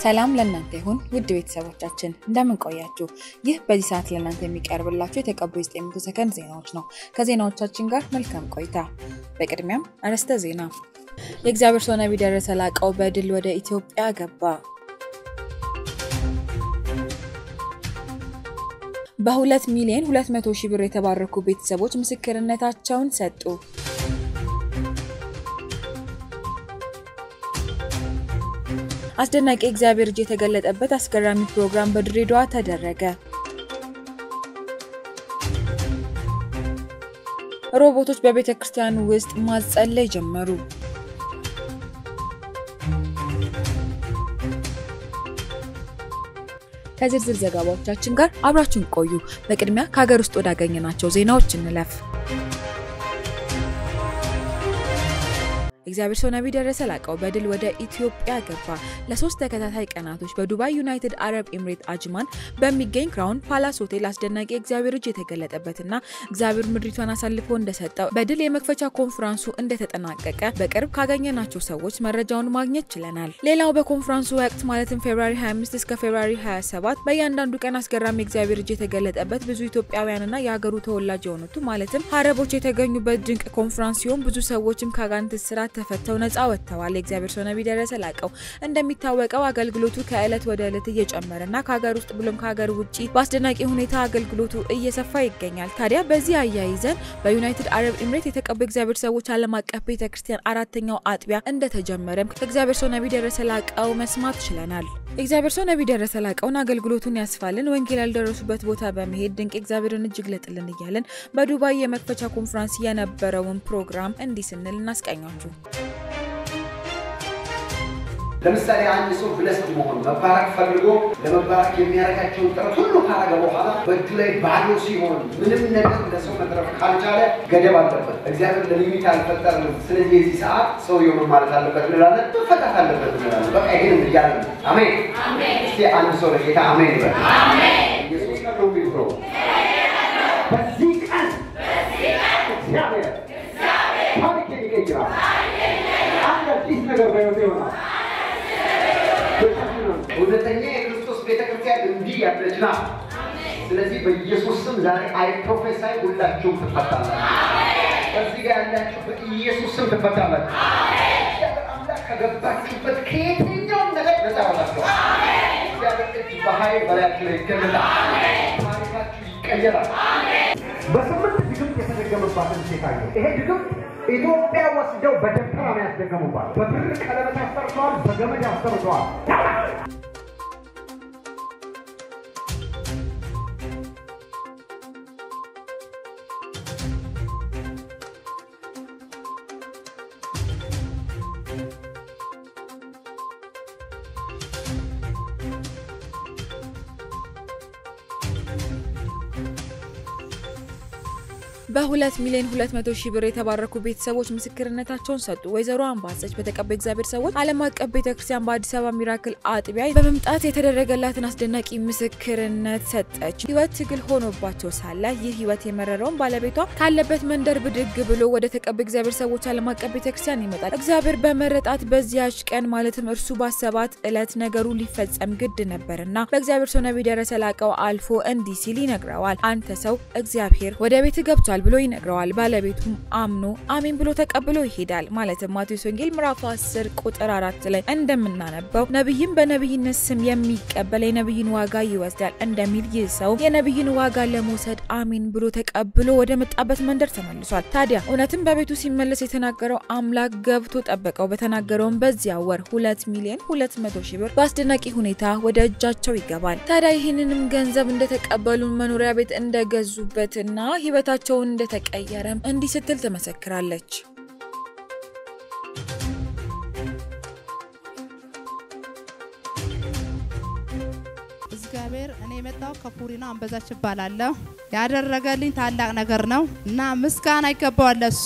ሰላም ለእናንተ ይሁን ውድ ቤተሰቦቻችን እንደምን ቆያችሁ? ይህ በዚህ ሰዓት ለእናንተ የሚቀርብላችሁ የተቀቡ የ900 ሰከንድ ዜናዎች ነው። ከዜናዎቻችን ጋር መልካም ቆይታ። በቅድሚያም አርዕስተ ዜና። የእግዚአብሔር ሰው ነቢይ ደረሰ ላቀው በድል ወደ ኢትዮጵያ ገባ። በሁለት ሚሊዮን 200 ሺህ ብር የተባረኩ ቤተሰቦች ምስክርነታቸውን ሰጡ። አስደናቂ የእግዚአብሔር እጅ የተገለጠበት አስገራሚ ፕሮግራም በድሬዳዋ ተደረገ። ሮቦቶች በቤተ ክርስቲያን ውስጥ ማጸለይ ጀመሩ። ከዝርዝር ዘገባዎቻችን ጋር አብራችሁን ቆዩ። በቅድሚያ ከሀገር ውስጥ ወዳገኘናቸው ዜናዎች እንለፍ። እግዚአብሔር ሰው ነቢይ ደረሰ ላቀው በድል ወደ ኢትዮጵያ ገባ። ለሶስት ተከታታይ ቀናቶች በዱባይ ዩናይትድ አረብ ኤምሬት አጅማን በሚገኝ ክራውን ፓላስ ሆቴል አስደናቂ የእግዚአብሔር እጅ የተገለጠበትና እግዚአብሔር ምድሪቷን አሳልፎ እንደሰጠው በድል የመክፈቻ ኮንፈረንሱ እንደተጠናቀቀ በቅርብ ካገኘናቸው ሰዎች መረጃውን ማግኘት ችለናል። ሌላው በኮንፈረንሱ ወቅት ማለትም ፌብራሪ 25 እስከ ፌብራሪ 27 በእያንዳንዱ ቀን አስገራሚ የእግዚአብሔር እጅ የተገለጠበት ብዙ ኢትዮጵያውያንና የሀገሩ ተወላጅ የሆኑት ማለትም አረቦች የተገኙበት ድንቅ ኮንፈረንስ ሲሆን ብዙ ሰዎችም ከአጋንንት እስራት ተፈተው ነጻ ወጥተዋል። የእግዚአብሔር ሰው ነቢይ ደረሰ ላቀው እንደሚታወቀው አገልግሎቱ ከዕለት ወደ ዕለት እየጨመረና ከሀገር ውስጥ ብሎም ከሀገር ውጭ በአስደናቂ ሁኔታ አገልግሎቱ እየሰፋ ይገኛል። ታዲያ በዚህ አያይዘን በዩናይትድ አረብ ኤምሬት የተቀቡ የእግዚአብሔር ሰዎች ዓለም አቀፍ ቤተ ክርስቲያን አራተኛው አጥቢያ እንደተጀመረም ከእግዚአብሔር ሰው ነቢይ ደረሰ ላቀው መስማት ችለናል። የእግዚአብሔር ሰው ነቢይ ደረሰ ላቀውን አገልግሎቱን ያስፋልን፣ ወንጌል ያልደረሱበት ቦታ በመሄድ ድንቅ እግዚአብሔርን እጅ ግለጥልን እያለን በዱባይ የመክፈቻ ኮንፈረንስ የነበረውን ፕሮግራም እንዲህ ስንል እናስቀኛችሁ። ለምሳሌ አንድ ሰው ብለስድ መሆን መባረክ ፈልጎ ለመባረክ የሚያደርጋቸውን ጥረት ሁሉ ካረገ በኋላ በእጁ ላይ ባዶ ሲሆን ምንም ነገር ለሰው መትረፍ ካልቻለ ገደብ አለበት። እግዚአብሔር ለሊሚት አልፈጠርንም። ስለዚህ የዚህ ሰዓት ሰው የሆነ ማለት አለበት እንላለን፣ መፈታት አለበት እንላለን። በቃ ይህንም እያለ ነው። አሜን። እስቲ አንድ ሰው ለጌታ አሜን ይበል። ኢየሱስ ቀን ነው የሚል ብሎ በዚህ ቀን እግዚአብሔር ታሪኬን ይቀይራል። አንድ አዲስ ነገር በሕይወቴ ይሆናል። እውነተኛ የክርስቶስ ቤተክርስቲያን እንዲህ ያለች ናት። ስለዚህ በኢየሱስ ስም ዛሬ አይ ፕሮፌሳይ ሁላችሁም ትፈታላችሁ። በዚህ ጋር ያላችሁ በኢየሱስ ስም ትፈታላችሁ። እግዚአብሔር አምላክ ከገባችሁበት ከየትኛውም ነገር ነፃ ያወጣችኋል። እግዚአብሔር እጅ በኃይል በላያችሁ ላይ ይገለጣል። ታሪካችሁ ይቀየራል። በስምንት ድግምት የተደገመባትን ሴት አየሁ። ይሄ ድግምት ኢትዮጵያ ወስደው በደብተራ ነው ያስደገሙባት። በብር ቀለበት አሰርተዋል፣ በገመድ አሰርተዋል። በሁለት ሚሊዮን 200 ሺህ ብር የተባረኩ ቤተሰቦች ምስክርነታቸውን ሰጡ። ወይዘሮ አምባሰች በተቀቡ እግዚአብሔር ሰዎች ዓለም አቀፍ ቤተክርስቲያን በአዲስ አበባ ሚራክል አጥቢያ በመምጣት የተደረገላትን አስደናቂ ምስክርነት ሰጠች። ህይወት ትግል ሆኖባቸው ሳለ ይህ ህይወት የመረረውን ባለቤቷ ካለበት መንደር ብድግ ብሎ ወደ ተቀቡ እግዚአብሔር ሰዎች ዓለም አቀፍ ቤተክርስቲያን ይመጣል። እግዚአብሔር በመረጣት በዚያች ቀን ማለትም እርሱ ባሰባት ዕለት ነገሩ ሊፈጸም ግድ ነበርና በእግዚአብሔር ሰው ነቢይ ደረሰ ላቀው አልፎ እንዲህ ሲል ይነግረዋል። አንተ ሰው እግዚአብሔር ወደ ቤት ገብቷል ብሎ ይነግረዋል። ባለቤቱም አምኖ አሜን ብሎ ተቀብሎ ይሄዳል። ማለትም ማቴዎስ ወንጌል ምዕራፍ 10 ቁጥር አራት ላይ እንደምናነበው ነቢይም በነቢይነት ስም የሚቀበል የነቢይን ዋጋ ይወስዳል እንደሚል ይህ ሰው የነቢይን ዋጋ ለመውሰድ አሜን ብሎ ተቀብሎ ወደ መጣበት መንደር ተመልሷል። ታዲያ እውነትም በቤቱ ሲመለስ የተናገረው አምላክ ገብቶ ጠበቀው። በተናገረውም በዚያ ወር ሁለት ሚሊዮን ሁለት መቶ ሺህ ብር በአስደናቂ ሁኔታ ወደ እጃቸው ይገባል። ታዲያ ይህንንም ገንዘብ እንደተቀበሉ መኖሪያ ቤት እንደገዙበትና ህይወታቸውን እንደተቀየረም እንዲህ ስትል ትመሰክራለች። እግዚአብሔር እኔ የመጣው ከፉሪ ነው። አንበዛች እባላለሁ። ያደረገልኝ ታላቅ ነገር ነው እና ምስጋና ይገባዋል ለሱ።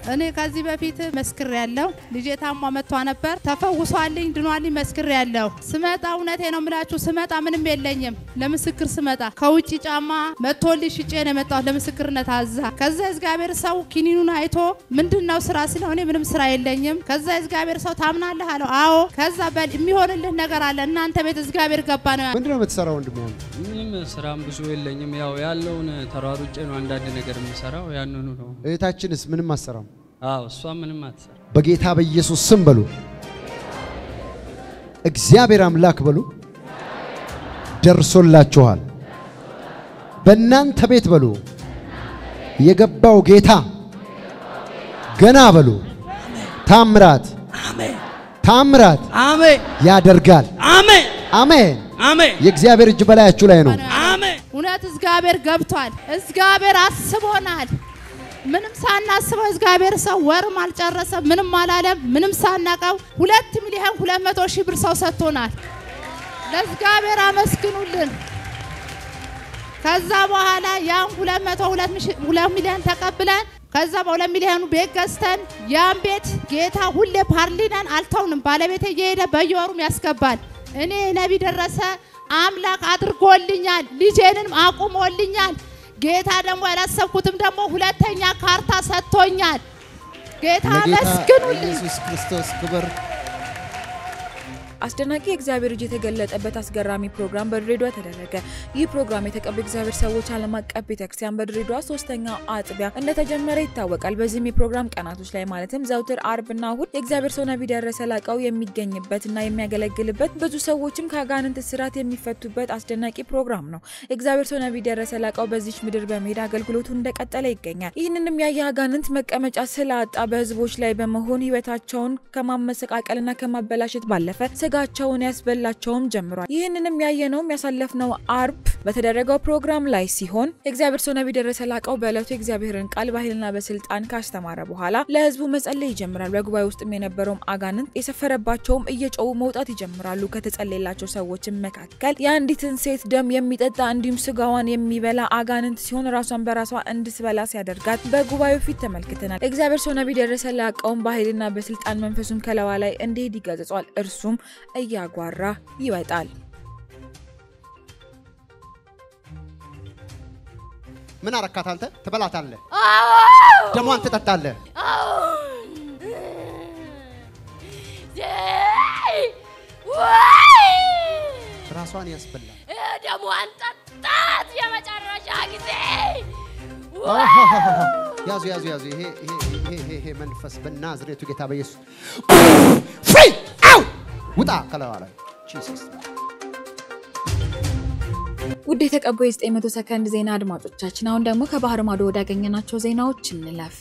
እኔ ከዚህ በፊት መስክር ያለው ልጄ ታሟ መጥቷ ነበር። ተፈውሷልኝ ድኗልኝ መስክር ያለው ስመጣ እውነቴ ነው የምላችሁ ስመጣ ምንም የለኝም። ለምስክር ስመጣ ከውጭ ጫማ መጥቶልኝ ሽጬ ነው የመጣሁት ለምስክርነት አዛ ከዛ እግዚአብሔር ሰው ኪኒኑን አይቶ ምንድን ነው ስራ ስለው እኔ ምንም ስራ የለኝም። ከዛ እግዚአብሔር ሰው ታምናለህ አለው። አዎ ከዛ በል የሚሆንልህ ነገር አለ እናንተ ቤት እግዚአብሔር ገባ ነው ምንድን ነው የምትሰራው ወንድም? ሆነ ምንም ስራም ብዙ የለኝም። ያው ያለውን ተሯሩጬ ነው አንዳንድ ነገር የምሰራው ያንኑ ነው። እህታችንስ ምንም አትሰራም። አዎ እሷ ምንም አትሰራ። በጌታ በኢየሱስ ስም በሉ፣ እግዚአብሔር አምላክ በሉ፣ ደርሶላችኋል። በእናንተ ቤት በሉ የገባው ጌታ ገና በሉ ታምራት ታምራት አሜን ያደርጋል። አሜን አሜን። አሜን የእግዚአብሔር እጅ በላያችሁ ላይ ነው። አሜን። እውነት እግዚአብሔር ገብቷል። እግዚአብሔር አስቦናል። ምንም ሳናስበው እግዚአብሔር ሰው ወርም አልጨረሰም፣ ምንም አላለም። ምንም ሳናቀው ሁለት ሚሊዮን ሁለት መቶ ሺህ ብር ሰው ሰጥቶናል። ለእግዚአብሔር አመስግኑልን። ከዛ በኋላ ያን ሁለት መቶ ሁለት ሚሊዮን ተቀብለን ከዛ በሁለት ሚሊዮኑ ቤት ገዝተን ያን ቤት ጌታ ሁሌ ፓርሊነን አልተውንም። ባለቤቴ እየሄደ በየወሩም ያስገባል። እኔ ነቢ ደረሰ አምላክ አድርጎልኛል፣ ልጄንም አቁሞልኛል። ጌታ ደግሞ ያላሰብኩትም ደግሞ ሁለተኛ ካርታ ሰጥቶኛል። ጌታ አመስግኑልኝ። ኢየሱስ ክርስቶስ ክብር አስደናቂ የእግዚአብሔር እጅ የተገለጠበት አስገራሚ ፕሮግራም በድሬዳዋ ተደረገ። ይህ ፕሮግራም የተቀቡ እግዚአብሔር ሰዎች ዓለም አቀፍ ቤተክርስቲያን በድሬዳዋ ሶስተኛ አጥቢያ እንደተጀመረ ይታወቃል። በዚህም የፕሮግራም ቀናቶች ላይ ማለትም ዘውትር አርብና እሁድ የእግዚአብሔር ሰው ነቢይ ደረሰ ላቀው የሚገኝበትና የሚያገለግልበት ብዙ ሰዎችም ከአጋንንት እስራት የሚፈቱበት አስደናቂ ፕሮግራም ነው። የእግዚአብሔር ሰው ነቢይ ደረሰ ላቀው በዚች ምድር በመሄድ አገልግሎቱ እንደቀጠለ ይገኛል። ይህንንም ያየ አጋንንት መቀመጫ ስላጣ በህዝቦች ላይ በመሆን ህይወታቸውን ከማመሰቃቀልና ከማበላሸት ባለፈ ስጋቸውን ያስበላቸውም ጀምሯል። ይህንንም ያየነውም ያሳለፍነው አርብ በተደረገው ፕሮግራም ላይ ሲሆን የእግዚአብሔር ሰው ነቢይ ደረሰ ላቀው በዕለቱ የእግዚአብሔርን ቃል በኃይልና በስልጣን ካስተማረ በኋላ ለህዝቡ መጸለይ ይጀምራል። በጉባኤ ውስጥም የነበረውም አጋንንት የሰፈረባቸውም እየጮሁ መውጣት ይጀምራሉ። ከተጸለየላቸው ሰዎችም መካከል የአንዲትን ሴት ደም የሚጠጣ እንዲሁም ስጋዋን የሚበላ አጋንንት ሲሆን ራሷን በራሷ እንድትበላ ሲያደርጋት በጉባኤው ፊት ተመልክተናል። እግዚአብሔር ሰው ነቢይ ደረሰ ላቀውም በኃይልና በስልጣን መንፈሱን ከለዋ ላይ እንዲሄድ ይገጽጿል። እርሱም እያጓራ ይወጣል። ምን አረካት አንተ? ትበላታለህ፣ ደሟን ትጠጣለህ። ራሷን ያስበላል። ደሟን ጠጣት የመጨረሻ ጊዜ ያዙ ያዙ ያዙ። ይሄ ይሄ ይሄ ይሄ ይሄ መንፈስ በናዝሬቱ ጌታ በኢየሱስ ፍሪ አው ውጣ ከለዋ ላይ ጂሰስ ውድ የተቀቡ የ900 ሰከንድ ዜና አድማጮቻችን፣ አሁን ደግሞ ከባህር ማዶ ወዳገኘናቸው ዜናዎች እንለፍ።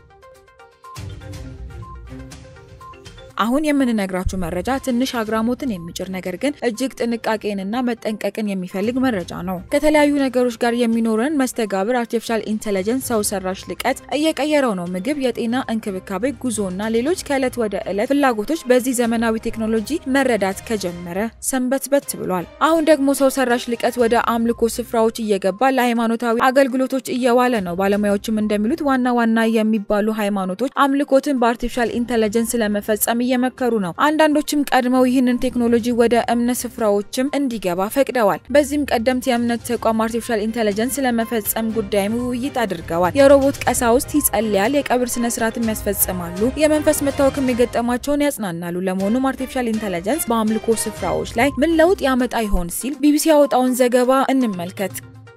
አሁን የምንነግራችሁ መረጃ ትንሽ አግራሞትን የሚጭር ነገር ግን እጅግ ጥንቃቄንና መጠንቀቅን የሚፈልግ መረጃ ነው። ከተለያዩ ነገሮች ጋር የሚኖረን መስተጋብር አርቲፊሻል ኢንተለጀንስ ሰው ሰራሽ ልቀት እየቀየረው ነው። ምግብ፣ የጤና እንክብካቤ፣ ጉዞና ሌሎች ከዕለት ወደ ዕለት ፍላጎቶች በዚህ ዘመናዊ ቴክኖሎጂ መረዳት ከጀመረ ሰንበትበት ብሏል። አሁን ደግሞ ሰው ሰራሽ ልቀት ወደ አምልኮ ስፍራዎች እየገባ ለሃይማኖታዊ አገልግሎቶች እየዋለ ነው። ባለሙያዎችም እንደሚሉት ዋና ዋና የሚባሉ ሃይማኖቶች አምልኮትን በአርቲፊሻል ኢንተለጀንስ ለመፈጸም እየመከሩ ነው። አንዳንዶችም ቀድመው ይህንን ቴክኖሎጂ ወደ እምነት ስፍራዎችም እንዲገባ ፈቅደዋል። በዚህም ቀደምት የእምነት ተቋም አርቲፊሻል ኢንተለጀንስ ለመፈጸም ጉዳይም ውይይት አድርገዋል። የሮቦት ቀሳውስት ይጸልያል፣ የቀብር ስነ ስርዓትም ያስፈጽማሉ፣ የመንፈስ መታወክም የገጠማቸውን ያጽናናሉ። ለመሆኑም አርቲፊሻል ኢንተለጀንስ በአምልኮ ስፍራዎች ላይ ምን ለውጥ ያመጣ ይሆን ሲል ቢቢሲ ያወጣውን ዘገባ እንመልከት።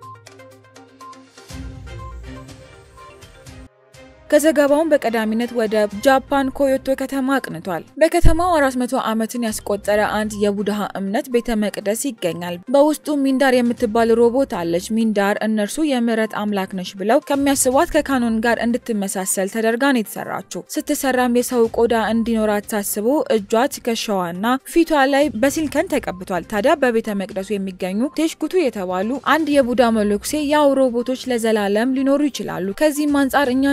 ከዘገባውን በቀዳሚነት ወደ ጃፓን ኮዮቶ ከተማ አቅንቷል። በከተማው 400 ዓመትን ያስቆጠረ አንድ የቡድሃ እምነት ቤተ መቅደስ ይገኛል። በውስጡ ሚንዳር የምትባል ሮቦት አለች። ሚንዳር እነርሱ የምህረት አምላክ ነሽ ብለው ከሚያስቧት ከካኖን ጋር እንድትመሳሰል ተደርጋ ነው የተሰራችው። ስትሰራም የሰው ቆዳ እንዲኖራት ታስቦ እጇ፣ ትከሻዋና ፊቷ ላይ በሲልከን ተቀብቷል። ታዲያ በቤተ መቅደሱ የሚገኙ ቴሽኩቱ የተባሉ አንድ የቡዳ መለኩሴ ያው ሮቦቶች ለዘላለም ሊኖሩ ይችላሉ፣ ከዚህም አንጻር እኛን ይበልጣሉ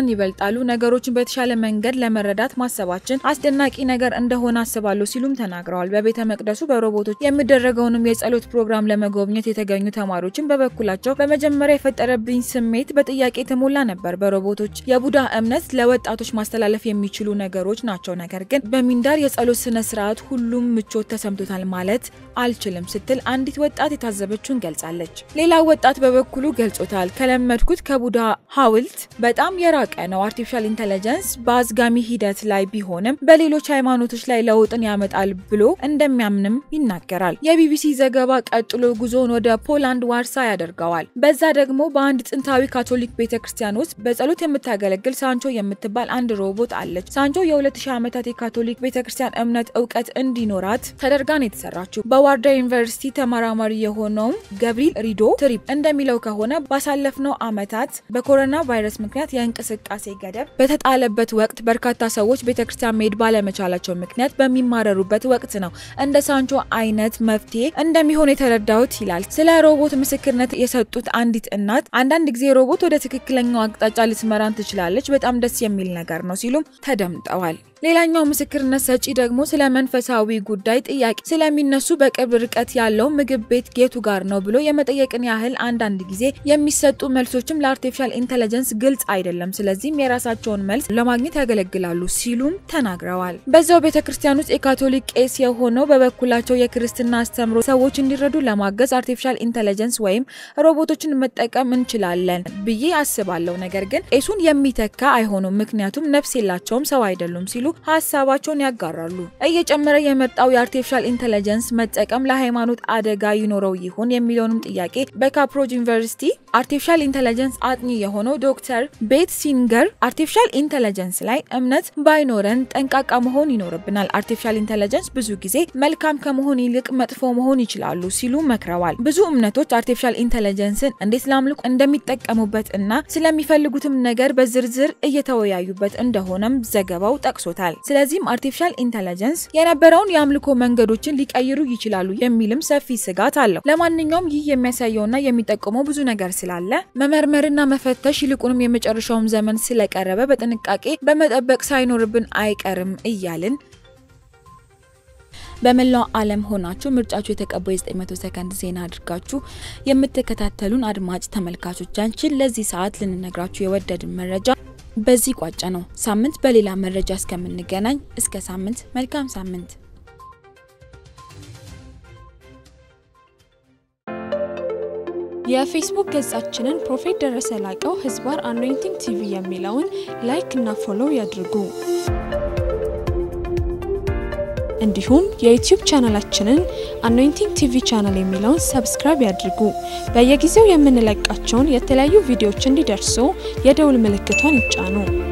በቀላሉ ነገሮችን በተሻለ መንገድ ለመረዳት ማሰባችን አስደናቂ ነገር እንደሆነ አስባለሁ ሲሉም ተናግረዋል። በቤተ መቅደሱ በሮቦቶች የሚደረገውንም የጸሎት ፕሮግራም ለመጎብኘት የተገኙ ተማሪዎችን በበኩላቸው በመጀመሪያ የፈጠረብኝ ስሜት በጥያቄ የተሞላ ነበር። በሮቦቶች የቡዳ እምነት ለወጣቶች ማስተላለፍ የሚችሉ ነገሮች ናቸው፣ ነገር ግን በሚንዳር የጸሎት ስነ ስርዓት ሁሉም ምቾት ተሰምቶታል ማለት አልችልም ስትል አንዲት ወጣት የታዘበችውን ገልጻለች። ሌላው ወጣት በበኩሉ ገልጾታል። ከለመድኩት ከቡዳ ሐውልት በጣም የራቀ ነው። አርቲፊሻል ኢንተለጀንስ በአዝጋሚ ሂደት ላይ ቢሆንም በሌሎች ሃይማኖቶች ላይ ለውጥን ያመጣል ብሎ እንደሚያምንም ይናገራል። የቢቢሲ ዘገባ ቀጥሎ ጉዞውን ወደ ፖላንድ ዋርሳ ያደርገዋል። በዛ ደግሞ በአንድ ጥንታዊ ካቶሊክ ቤተ ክርስቲያን ውስጥ በጸሎት የምታገለግል ሳንቾ የምትባል አንድ ሮቦት አለች። ሳንቾ የ2000 ዓመታት የካቶሊክ ቤተ ክርስቲያን እምነት እውቀት እንዲኖራት ተደርጋ ነው የተሰራችው። በዋርዳ ዩኒቨርሲቲ ተመራማሪ የሆነውም ገብሪል ሪዶ ትሪፕ እንደሚለው ከሆነ ባሳለፍነው ዓመታት በኮሮና ቫይረስ ምክንያት የእንቅስቃሴ ገደብ በተጣለበት ወቅት በርካታ ሰዎች ቤተ ክርስቲያን መሄድ ባለመቻላቸው ምክንያት በሚማረሩበት ወቅት ነው እንደ ሳንቾ አይነት መፍትሄ እንደሚሆን የተረዳሁት ይላል። ስለ ሮቦት ምስክርነት የሰጡት አንዲት እናት አንዳንድ ጊዜ ሮቦት ወደ ትክክለኛው አቅጣጫ ልትመራን ትችላለች፣ በጣም ደስ የሚል ነገር ነው ሲሉም ተደምጠዋል። ሌላኛው ምስክርነት ሰጪ ደግሞ ስለ መንፈሳዊ ጉዳይ ጥያቄ ስለሚነሱ በቅርብ ርቀት ያለው ምግብ ቤት ጌቱ ጋር ነው ብሎ የመጠየቅን ያህል አንዳንድ ጊዜ የሚሰጡ መልሶችም ለአርቲፊሻል ኢንተለጀንስ ግልጽ አይደለም፣ ስለዚህም የራሳቸውን መልስ ለማግኘት ያገለግላሉ ሲሉም ተናግረዋል። በዛው ቤተ ክርስቲያን ውስጥ የካቶሊክ ቄስ የሆነው በበኩላቸው የክርስትና አስተምሮ ሰዎች እንዲረዱ ለማገዝ አርቲፊሻል ኢንተለጀንስ ወይም ሮቦቶችን መጠቀም እንችላለን ብዬ አስባለሁ፣ ነገር ግን ቄሱን የሚተካ አይሆኑም፣ ምክንያቱም ነፍስ የላቸውም፣ ሰው አይደሉም ሲሉ ሀሳባቸውን ያጋራሉ። እየጨመረ የመጣው የአርቲፊሻል ኢንተለጀንስ መጠቀም ለሃይማኖት አደጋ ይኖረው ይሆን የሚለውንም ጥያቄ በካፕሮጅ ዩኒቨርሲቲ አርቲፊሻል ኢንተለጀንስ አጥኚ የሆነው ዶክተር ቤት ሲንገር አርቲፊሻል ኢንተለጀንስ ላይ እምነት ባይኖረን ጠንቃቃ መሆን ይኖርብናል። አርቲፊሻል ኢንተለጀንስ ብዙ ጊዜ መልካም ከመሆን ይልቅ መጥፎ መሆን ይችላሉ ሲሉ መክረዋል። ብዙ እምነቶች አርቲፊሻል ኢንተለጀንስን እንዴት ላምልኩ እንደሚጠቀሙበት እና ስለሚፈልጉትም ነገር በዝርዝር እየተወያዩበት እንደሆነም ዘገባው ጠቅሶታል። ስለዚህም አርቲፊሻል ኢንተለጀንስ የነበረውን የአምልኮ መንገዶችን ሊቀይሩ ይችላሉ የሚልም ሰፊ ስጋት አለው። ለማንኛውም ይህ የሚያሳየውና የሚጠቁመው ብዙ ነገር ስላለ መመርመርና መፈተሽ ይልቁንም የመጨረሻውም ዘመን ስለቀረበ በጥንቃቄ በመጠበቅ ሳይኖርብን አይቀርም እያልን በመላው ዓለም ሆናችሁ ምርጫችሁ የተቀባው የ900 ሰከንድ ዜና አድርጋችሁ የምትከታተሉን አድማጭ ተመልካቾቻችን ለዚህ ሰዓት ልንነግራችሁ የወደድን መረጃ በዚህ ቋጨ ነው። ሳምንት በሌላ መረጃ እስከምንገናኝ እስከ ሳምንት መልካም ሳምንት። የፌስቡክ ገጻችንን ፕሮፌት ደረሰ ላቀው ህዝባር አኖይንቲንግ ቲቪ የሚለውን ላይክ እና ፎሎው ያድርጉ። እንዲሁም የዩቲዩብ ቻናላችንን አኖይንቲንግ ቲቪ ቻናል የሚለውን ሰብስክራይብ ያድርጉ። በየጊዜው የምንለቃቸውን የተለያዩ ቪዲዮዎች እንዲደርሱ የደውል ምልክቷን ይጫኑ።